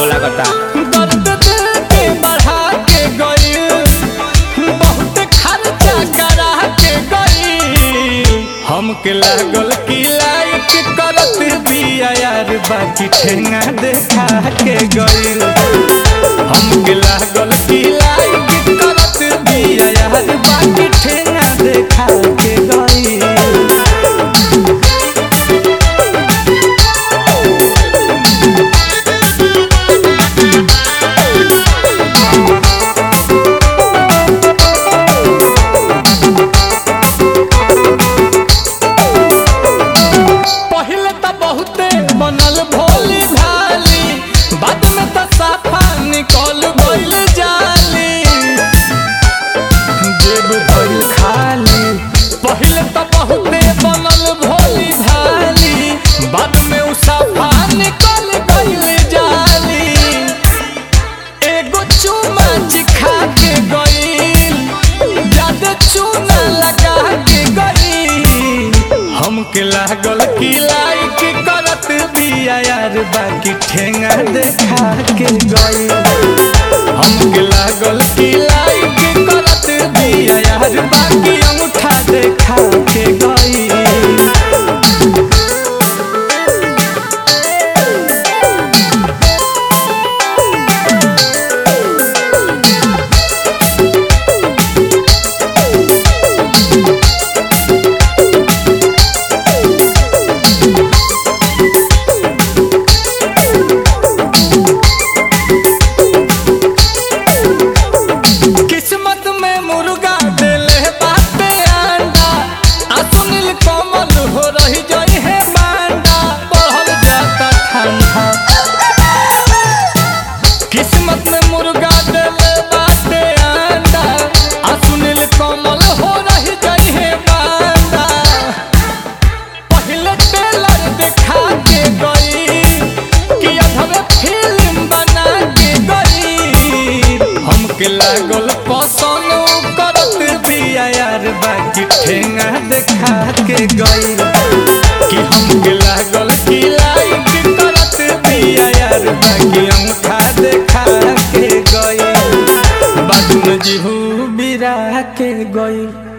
हो लागता दर्द दिल के बढ़ा के गई बहुत खर्चा करा के गई हमके लागल की लाइक करत बिया यार बाकी ठेंगा देखा के गई हमके लागल की लाइक करत बिया यार बाकी ठेंगा देखा के गई पहले तो बहुते बनल भोली भाली बाद में तो साफा निकल गइल जाली जेब भइल खाली पहले तो बहुते बनल भोली भाली बाद में उ साफा निकल गइल जाली एगो चुमा चिखा के गइल जादे चूना लगा के गइल हमके लागल की लाइक करत बिया यार बाकी ठेंगा देखा के गइल हमके लागल की लाइक करत बिया यार बाकी अंगूठा देखा के गइल किस्मत में मुर्गा देले बाटे अंडा आ सुनील कमल हो रही जई है बांडा बढ़ल जाता ठंडा किस्मत में मुर्गा देले बाटे अंडा आ सुनील कमल हो रही जई है बांडा पहले टेलर दिखा के गई कि अधवे फिल्म बना के गई हमके लागल पसंद उ करत बिया यार बाकी ठेंगा देखा के गई कि हमके लागल कि लाइक करत बिया यार बाकी अंगूठा देखा के गई बाद में जीहू बिरा के गई